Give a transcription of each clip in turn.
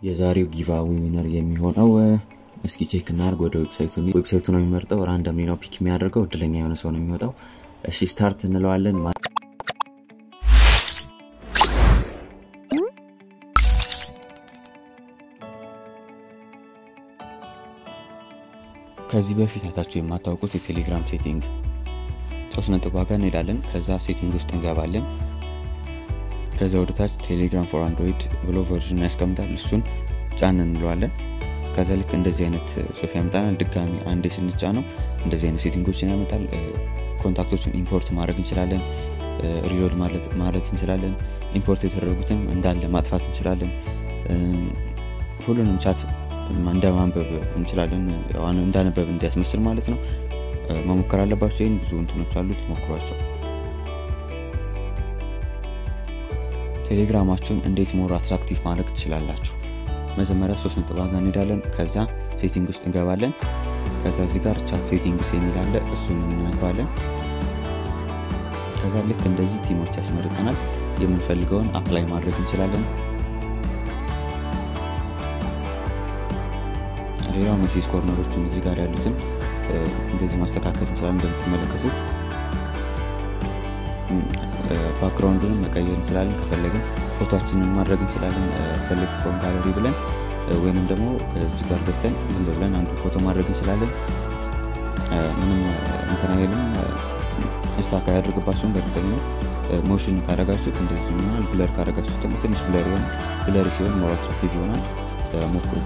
የዛሬው ጊቫዌ ዊነር የሚሆነው እስኪ ቼክ እናድርግ። ወደ ዌብሳይቱ ዌብሳይቱ ነው የሚመርጠው። ራንደምሊ ነው ፒክ የሚያደርገው። እድለኛ የሆነ ሰው ነው የሚወጣው። እሺ ስታርት እንለዋለን። ከዚህ በፊት አይታችሁ የማታውቁት የቴሌግራም ሴቲንግ ሶስት ነጥብ ዋጋ እንሄዳለን። ከዛ ሴቲንግ ውስጥ እንገባለን። ከዛ ወደታች ቴሌግራም ፎር አንድሮይድ ብሎ ቨርዥን ያስቀምጣል። እሱን ጫን እንለዋለን። ከዛ ልክ እንደዚህ አይነት ሶፊ ያመጣናል። ድጋሚ አንዴ ስንጫ ነው እንደዚህ አይነት ሴቲንጎችን ያመጣል። ኮንታክቶችን ኢምፖርት ማድረግ እንችላለን። ሪሎድ ማለት እንችላለን። ኢምፖርት የተደረጉትን እንዳለ ማጥፋት እንችላለን። ሁሉንም ቻት እንደ ማንበብ እንችላለን። እንዳነበብ እንዲያስመስል ማለት ነው። መሞከር አለባቸው። ይህን ብዙ እንትኖች አሉት፣ ሞክሯቸው። ቴሌግራማችሁን እንዴት ሞር አትራክቲቭ ማድረግ ትችላላችሁ? መጀመሪያ ሶስት ነጥብ ዋጋ እንሄዳለን። ከዛ ሴቲንግ ውስጥ እንገባለን። ከዛ እዚህ ጋር ቻት ሴቲንግስ የሚል አለ፣ እሱን እንነካዋለን። ከዛ ልክ እንደዚህ ቲሞች ያስመርጠናል። የምንፈልገውን አፕላይ ማድረግ እንችላለን። ሌላው ሜሴጅ ኮርነሮችን እዚህ ጋር ያሉትን እንደዚህ ማስተካከል እንችላለን። እንደምትመለከቱት ባክግራውንዱንም መቀየር እንችላለን። ከፈለግን ፎቶችንን ማድረግ እንችላለን። ሰሌክት ፍሮም ጋለሪ ብለን ወይንም ደግሞ እዚህ ጋር ገብተን ዝም ብለን አንዱ ፎቶ ማድረግ እንችላለን። ምንም እንትን አይልም፣ እሳካ ያደርግባቸውን በእርግጠኝነት ሞሽን ካረጋችሁት እንደዚህ ይሆናል። ብለር ካረጋችሁት ደግሞ ትንሽ ብለር ይሆን ብለር ሲሆን ሞር አትራክቲቭ ይሆናል። ሞክሩት።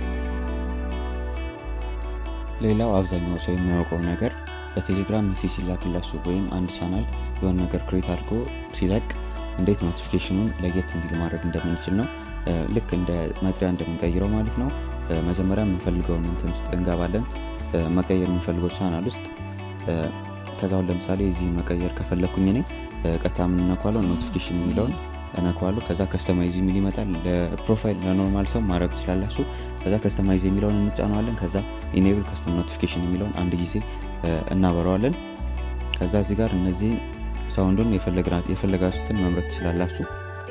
ሌላው አብዛኛው ሰው የማያውቀው ነገር በቴሌግራም ሜሴጅ ሲላክላችሁ ወይም አንድ ቻናል የሆነ ነገር ክሬት አድርጎ ሲለቅ እንዴት ኖቲፊኬሽኑን ለየት እንዲል ማድረግ እንደምንችል ነው። ልክ እንደ መጥሪያ እንደምንቀይረው ማለት ነው። መጀመሪያ የምንፈልገውን እንትን ውስጥ እንገባለን። መቀየር የምንፈልገው ቻናል ውስጥ ከዛሁን ለምሳሌ እዚህ መቀየር ከፈለግኩኝ እኔ ቀጥታ የምንነኳለው ኖቲፊኬሽን የሚለውን እነኳዋለሁ። ከዛ ከስተማይዝ የሚል ይመጣል። ለፕሮፋይል ለኖርማል ሰው ማድረግ ትችላላችሁ። ከዛ ከስተማይዝ የሚለውን እንጫነዋለን። ከዛ ኢኔብል ከስተም ኖቲፊኬሽን የሚለውን አንድ ጊዜ እናበረዋለን። ከዛ እዚህ ጋር እነዚህን ሳውንዱን የፈለጋችሁትን መምረጥ ትችላላችሁ።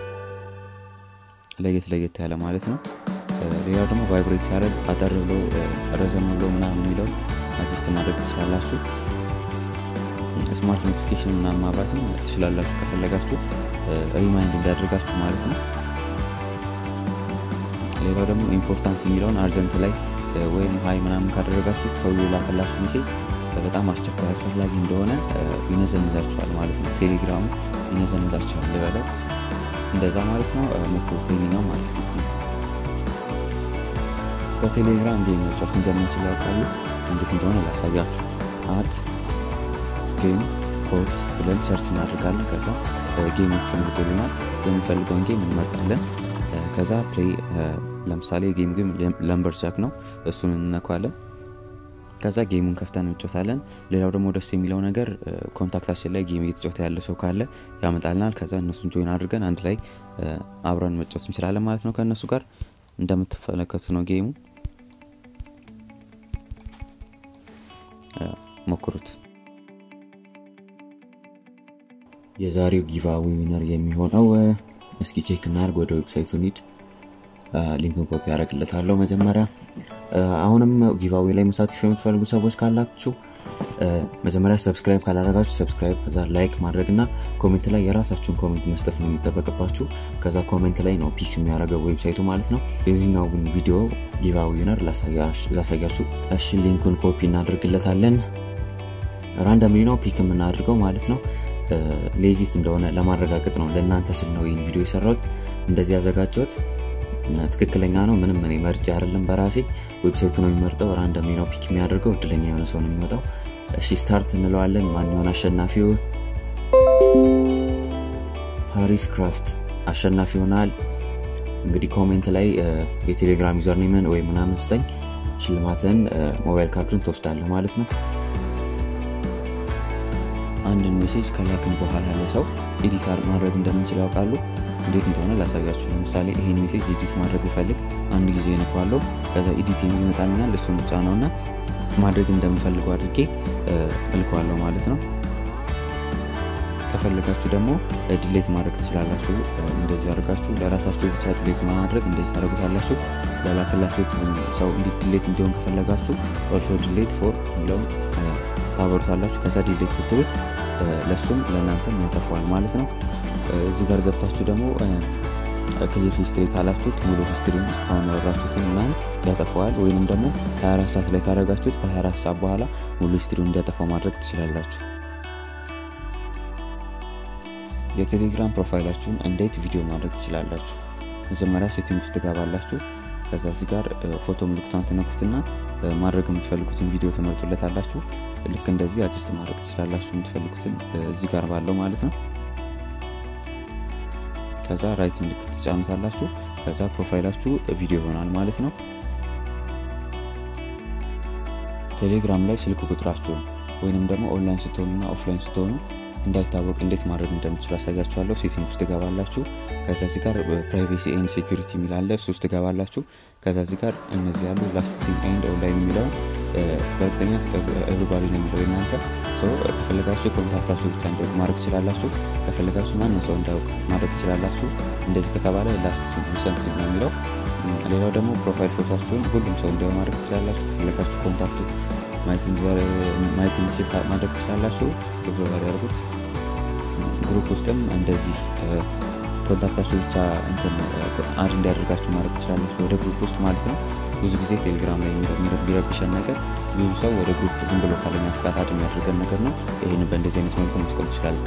ለየት ለየት ያለ ማለት ነው። ሌላው ደግሞ ቫይብሬት ሲያደርግ አጠር ብሎ ረዘም ብሎ ምናምን የሚለውን አጀስት ማድረግ ትችላላችሁ። ስማርት ኖቲፊኬሽን ምናምን ማብራትም ትችላላችሁ ከፈለጋችሁ ሪማይንድ እንዲያደርጋችሁ ማለት ነው። ሌላው ደግሞ ኢምፖርታንስ የሚለውን አርጀንት ላይ ወይም ሀይ ምናምን ካደረጋችሁ ሰው የላከላችሁ ሜሴጅ በጣም አስቸኳይ አስፈላጊ እንደሆነ ይነዘንዛችኋል ማለት ነው። ቴሌግራሙ ይነዘንዛችኋል ልበለው እንደዛ ማለት ነው። ሞክሩት ነው ማለት ነው። በቴሌግራም ጌም መጫወት እንደምንችል ያውቃሉ። እንዴት እንደሆነ ላሳያችሁ። አት ጌም ሆት ብለን ሰርች እናደርጋለን። ከዛ ጌሞቹን ይልናል። የምንፈልገውን ጌም እንመርጣለን። ከዛ ፕሌይ ለምሳሌ ጌም ግን ለምበር ጃክ ነው። እሱን እንነኳለን። ከዛ ጌሙን ከፍተን እንጮታለን። ሌላው ደግሞ ደስ የሚለው ነገር ኮንታክታችን ላይ ጌም እየተጫወተ ያለ ሰው ካለ ያመጣልናል። ከዛ እነሱን ጆይን አድርገን አንድ ላይ አብረን መጫወት እንችላለን ማለት ነው። ከእነሱ ጋር እንደምትመለከቱት ነው ጌሙ። ሞክሩት። የዛሬው ጊቫዌ ዊነር የሚሆነው እስኪ ቼክ እናድርግ። ወደ ዌብሳይቱ ኒድ ሊንክን ኮፒ ያደረግለታለሁ መጀመሪያ። አሁንም ጊቫዌ ላይ መሳተፍ የምትፈልጉ ሰዎች ካላችሁ መጀመሪያ ሰብስክራይብ ካላደረጋችሁ ሰብስክራይብ፣ ከዛ ላይክ ማድረግ እና ኮሜንት ላይ የራሳችሁን ኮሜንት መስጠት ነው የሚጠበቅባችሁ። ከዛ ኮሜንት ላይ ነው ፒክ የሚያደርገው ዌብሳይቱ ማለት ነው። የዚህኛው ግን ቪዲዮ ጊቫዌ ዊነር ላሳያችሁ። እሺ ሊንኩን ኮፒ እናደርግለታለን። ራንደምሊ ነው ፒክ የምናደርገው ማለት ነው። ሌዚት እንደሆነ ለማረጋገጥ ነው። ለእናንተ ስል ነው ይህን ቪዲዮ የሰራሁት እንደዚህ ያዘጋጀሁት። ትክክለኛ ነው። ምንም እኔ መርጬ አይደለም በራሴ ዌብሳይቱ ነው የሚመርጠው። ራንደምሊ ነው ፒክ የሚያደርገው። እድለኛ የሆነ ሰው ነው የሚወጣው። እሺ ስታርት እንለዋለን። ማን የሆነ አሸናፊው? ሃሪስ ክራፍት አሸናፊ ይሆናል። እንግዲህ ኮሜንት ላይ የቴሌግራም ዩዘር ኔምን ወይ ምናምን ስጠኝ፣ ሽልማትን ሞባይል ካርዱን ትወስዳለህ ማለት ነው። አንድን ሜሴጅ ከላክን በኋላ ለሰው ኤዲት ማድረግ እንደምንችል ያውቃሉ። እንዴት እንደሆነ ላሳያችሁ። ለምሳሌ ይህን ሜሴጅ ኤዲት ማድረግ ቢፈልግ አንድ ጊዜ ነኳለው። ከዛ ኤዲት የሚል ይመጣልኛል። እሱ ምጫ ነው እና ማድረግ እንደምፈልገው አድርጌ እልከዋለሁ ማለት ነው። ከፈለጋችሁ ደግሞ ዲሌት ማድረግ ትችላላችሁ። እንደዚህ አድርጋችሁ ለራሳችሁ ብቻ ዲሌት ማድረግ እንደዚህ ታደርጉታላችሁ። ለላክላችሁት ሰው ዲሌት እንዲሆን ከፈለጋችሁ ኦልሶ ዲሌት ፎር የሚለውን ታበሩታላችሁ። ከዛ ዲሌት ስትሉት ለሱም ለእናንተም ያጠፋዋል ማለት ነው። እዚህ ጋር ገብታችሁ ደግሞ ክሊር ሂስትሪ ካላችሁት ሙሉ ሂስትሪውን እስካሁን ያወራችሁትን ምናምን ያጠፋዋል። ወይንም ደግሞ 24 ሰዓት ላይ ካረጋችሁት ከ24 ሰዓት በኋላ ሙሉ ሂስትሪውን እንዲያጠፋው ማድረግ ትችላላችሁ። የቴሌግራም ፕሮፋይላችሁን እንዴት ቪዲዮ ማድረግ ትችላላችሁ? መጀመሪያ ሴቲንግ ውስጥ ትገባላችሁ። ከዛ እዚህ ጋር ፎቶ ምልክቷን ትነኩትና ማድረግ የምትፈልጉትን ቪዲዮ ትመርጡለታላችሁ። ልክ እንደዚህ አጅስት ማድረግ ትችላላችሁ፣ የምትፈልጉትን እዚህ ጋር ባለው ማለት ነው። ከዛ ራይት ምልክት ትጫኑታላችሁ። ከዛ ፕሮፋይላችሁ ቪዲዮ ይሆናል ማለት ነው። ቴሌግራም ላይ ስልክ ቁጥራችሁን ወይንም ደግሞ ኦንላይን ስትሆኑና ኦፍላይን ስትሆኑ እንዳይታወቅ እንዴት ማድረግ እንደምትችሉ ያሳያችኋለሁ። ሴቲንግ ውስጥ ትገባላችሁ። ከዛ እዚህ ጋር ፕራይቬሲ ኤንድ ሴኩሪቲ የሚል አለ። እሱ ውስጥ ትገባላችሁ። ከዛ እዚህ ጋር እነዚህ ያሉ ላስት ሲን ኤንድ ኦንላይን የሚለውን በእርግጠኛት ኤቭሪባዲ ነው የሚለው እናንተ ከፈለጋችሁ ኮንታክታችሁ ብቻ እንዲያውቅ ማድረግ ትችላላችሁ። ከፈለጋችሁ ማንም ሰው እንዳያውቅ ማድረግ ትችላላችሁ። እንደዚህ ከተባለ ላስት ሲን ሪሰንት ነው የሚለው። ሌላው ደግሞ ፕሮፋይል ፎቶችሁን ሁሉም ሰው እንዲያው ማድረግ ትችላላችሁ። ከፈለጋችሁ ኮንታክቱ ማየት እንዲችል ማድረግ ትችላላችሁ። ኤቭሪባዲ ያርጉት። ግሩፕ ውስጥም እንደዚህ ኮንታክታችሁ ብቻ እንትን አድ እንዲያደርጋችሁ ማድረግ ትችላላችሁ፣ ወደ ግሩፕ ውስጥ ማለት ነው። ብዙ ጊዜ ቴሌግራም ላይ የሚረብሸን ነገር ብዙ ሰው ወደ ግሩፕ ዝም ብሎ ካለኛ ፍቃድ አድ የሚያደርገን ነገር ነው። ይህን በእንደዚህ አይነት መልኩ ማስቆም ትችላለን።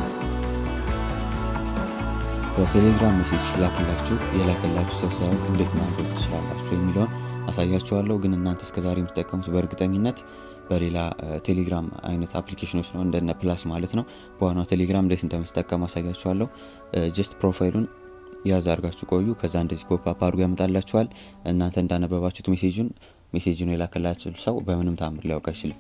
በቴሌግራም ሜሴጅ ሲላክላችሁ የላከላችሁ ሰው ሳይሆን እንዴት ማንበብ ትችላላችሁ የሚለውን አሳያችኋለሁ። ግን እናንተ እስከዛሬ የምትጠቀሙት በእርግጠኝነት በሌላ ቴሌግራም አይነት አፕሊኬሽኖች ነው እንደነ ፕላስ ማለት ነው። በዋናው ቴሌግራም እንዴት እንደምትጠቀሙ አሳያችኋለሁ። ጀስት ፕሮፋይሉን ያዝ አድርጋችሁ ቆዩ። ከዛ እንደዚህ ፖፕ አፕ አድርጎ ያመጣላችኋል። እናንተ እንዳነበባችሁት ሜሴጁን ሜሴጁን የላከላችሁ ሰው በምንም ታምር ሊያውቅ አይችልም።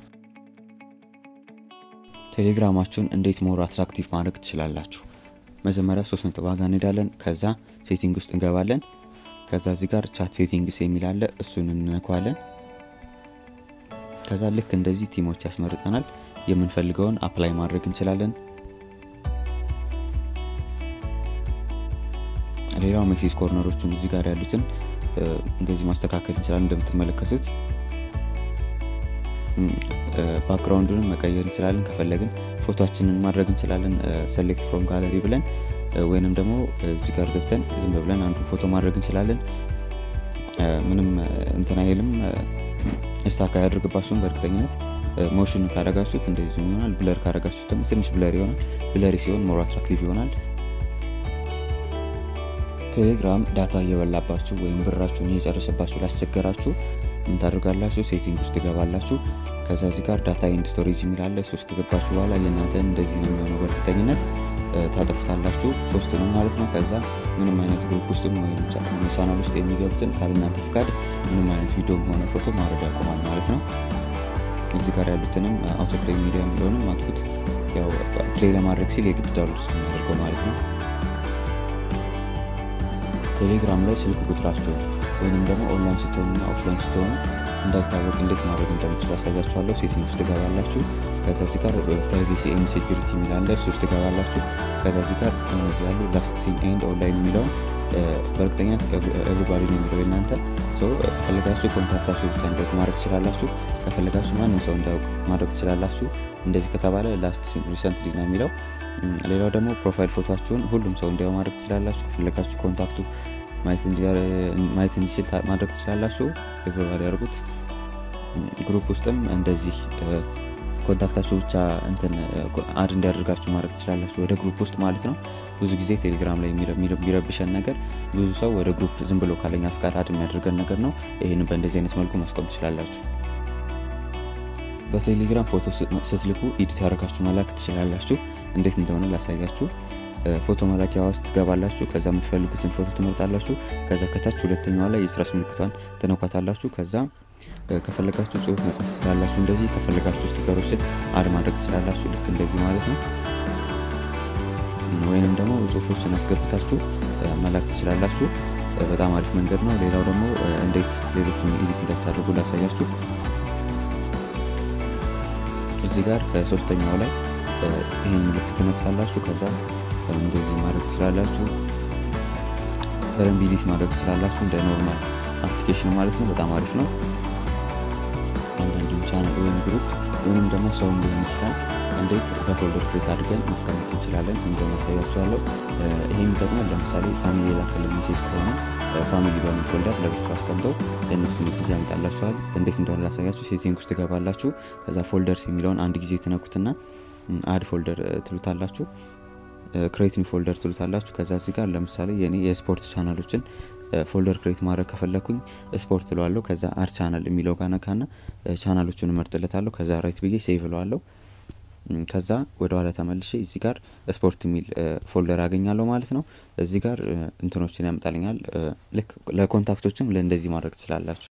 ቴሌግራማችሁን እንዴት ሞር አትራክቲቭ ማድረግ ትችላላችሁ? መጀመሪያ ሶስት ነጥብ ዋጋ እንሄዳለን። ከዛ ሴቲንግ ውስጥ እንገባለን። ከዛ እዚህ ጋር ቻት ሴቲንግስ የሚል አለ። እሱን እንነኳለን። ከዛ ልክ እንደዚህ ቲሞች ያስመርጠናል። የምንፈልገውን አፕላይ ማድረግ እንችላለን። ሌላው ሜሴጅ ኮርነሮቹን እዚህ ጋር ያሉትን እንደዚህ ማስተካከል እንችላለን። እንደምትመለከቱት ባክግራውንዱንም መቀየር እንችላለን። ከፈለግን ፎቶችንን ማድረግ እንችላለን። ሰሌክት ፍሮም ጋለሪ ብለን ወይንም ደግሞ እዚህ ጋር ገብተን ዝም ብለን አንዱ ፎቶ ማድረግ እንችላለን። ምንም እንትን አይልም፣ እሳካ ያደርግባችሁም በእርግጠኝነት ሞሽን ካረጋችሁት እንደዚህ ይሆናል። ብለር ካረጋችሁት ደግሞ ትንሽ ብለር ይሆናል። ብለሪ ሲሆን ሞር አትራክቲቭ ይሆናል። ቴሌግራም ዳታ እየበላባችሁ ወይም ብራችሁን እየጨረሰባችሁ ላስቸገራችሁ ምን ታደርጋላችሁ? ሴቲንግ ውስጥ ትገባላችሁ። ከዛ እዚህ ጋር ዳታ ኤንድ ስቶሬጅ የሚላለ እሱ ውስጥ ከገባችሁ በኋላ የእናንተ እንደዚህ ነው የሚሆነው። በእርግጠኝነት ታጠፉታላችሁ፣ ሶስቱንም ማለት ነው። ከዛ ምንም አይነት ግሩፕ ውስጥ ወይም ቻናል ውስጥ የሚገቡትን ካለእናንተ ፍቃድ ምንም አይነት ቪዲዮም ሆነ ፎቶ ማውረድ ያቆማል ማለት ነው። እዚህ ጋር ያሉትንም አውቶፕሌይ ሚዲያ የሚለውንም አጥፉት። ያው ፕሌይ ለማድረግ ሲል የግድ ዳውንሎድ ስለሚያደርገው ማለት ነው። ቴሌግራም ላይ ስልክ ቁጥራችሁን ወይንም ደግሞ ኦንላይን ስትሆኑና ኦፍላይን ስትሆኑ እንዳይታወቅ እንዴት ማድረግ እንደምትችሉ ያሳያችኋለሁ። ሴቲንግ ውስጥ ትገባላችሁ። ከዛ እዚህ ጋር ፕራይቬሲ ኤንድ ሴኩሪቲ የሚላለ እሱ ውስጥ ትገባላችሁ። ከዛ እዚህ ጋር እነዚህ ያሉ ላስት ሲን ኤንድ ኦንላይን የሚለውን በእርግጠኛት ኤቭሪባዲ ነው የሚለው እናንተ ከፈለጋችሁ ኮንታክታችሁ ብቻ እንዲያውቅ ማድረግ ትችላላችሁ። ከፈለጋችሁ ማንም ሰው እንዲያውቅ ማድረግ ትችላላችሁ። እንደዚህ ከተባለ ላስት ሲን ሪሰንትሊ ነው የሚለው። ሌላው ደግሞ ፕሮፋይል ፎቶችሁን ሁሉም ሰው እንዲያው ማድረግ ትችላላችሁ። ከፈለጋችሁ ኮንታክቱ ማየት እንዲችል ማድረግ ትችላላችሁ። ኤቭሪባዲ ያርጉት። ግሩፕ ውስጥም እንደዚህ ኮንታክታችሁ ብቻ እንትን አድ እንዲያደርጋችሁ ማድረግ ትችላላችሁ፣ ወደ ግሩፕ ውስጥ ማለት ነው። ብዙ ጊዜ ቴሌግራም ላይ የሚረብሸን ነገር ብዙ ሰው ወደ ግሩፕ ዝም ብሎ ካለኛ ፍቃድ አድ የሚያደርገን ነገር ነው። ይህን በእንደዚህ አይነት መልኩ ማስቆም ትችላላችሁ። በቴሌግራም ፎቶ ስትልኩ ኤዲት ያደርጋችሁ መላክ ትችላላችሁ። እንዴት እንደሆነ ላሳያችሁ። ፎቶ መላኪያ ውስጥ ትገባላችሁ። ከዛ የምትፈልጉትን ፎቶ ትመርጣላችሁ። ከዛ ከታች ሁለተኛዋ ላይ የስራስ ምልክቷን ትነኳታላችሁ። ከዛ ከፈለጋችሁ ጽሁፍ መጻፍ ትችላላችሁ። እንደዚህ ከፈለጋችሁ ስቲከሮችን አድ ማድረግ ትችላላችሁ። ልክ እንደዚህ ማለት ነው። ወይንም ደግሞ ጽሁፎችን አስገብታችሁ መላክ ትችላላችሁ። በጣም አሪፍ መንገድ ነው። ሌላው ደግሞ እንዴት ሌሎችን ኤዲት እንደምታደርጉ ላሳያችሁ። እዚህ ጋር ከሶስተኛው ላይ ይህን ምልክት ትነካላችሁ። ከዛ እንደዚህ ማድረግ ትችላላችሁ። በደንብ ኢዲት ማድረግ ትችላላችሁ። እንደ ኖርማል አፕሊኬሽን ማለት ነው። በጣም አሪፍ ነው። አንዳንድም ቻናል ወይም ግሩፕ ወይም ደግሞ ሰውም ሊሆን ይችላል እንዴት በፎልደር ክሬት አድርገን ማስቀመጥ እንችላለን የሚለውን ያሳያችኋለሁ። ይሄ የሚጠቅመን ለምሳሌ ፋሚሊ የላከልን ሜሴጅ ከሆነ ፋሚሊ በሚል ፎልደር ለብቻው አስቀምጠው ለእነሱ ሜሴጅ ያመጣላችኋል። እንዴት እንደሆነ ላሳያችሁ። ሴቲንግ ውስጥ ትገባላችሁ። ከዛ ፎልደርስ የሚለውን አንድ ጊዜ ትነኩትና አድ ፎልደር ትሉታላችሁ። ክሬት ኒው ፎልደር ትሉታላችሁ። ከዛ እዚህ ጋር ለምሳሌ የኔ የስፖርት ቻናሎችን ፎልደር ክሬት ማድረግ ከፈለኩኝ ስፖርት እለዋለሁ። ከዛ አድ ቻናል የሚለው ጋር ነካና ቻናሎቹን እመርጥለታለሁ። ከዛ ራይት ብዬ ሴቭ እለዋለሁ። ከዛ ወደ ኋላ ተመልሼ እዚህ ጋር ስፖርት የሚል ፎልደር አገኛለሁ ማለት ነው። እዚህ ጋር እንትኖችን ያመጣልኛል። ልክ ለኮንታክቶችም ለእንደዚህ ማድረግ ትችላላችሁ።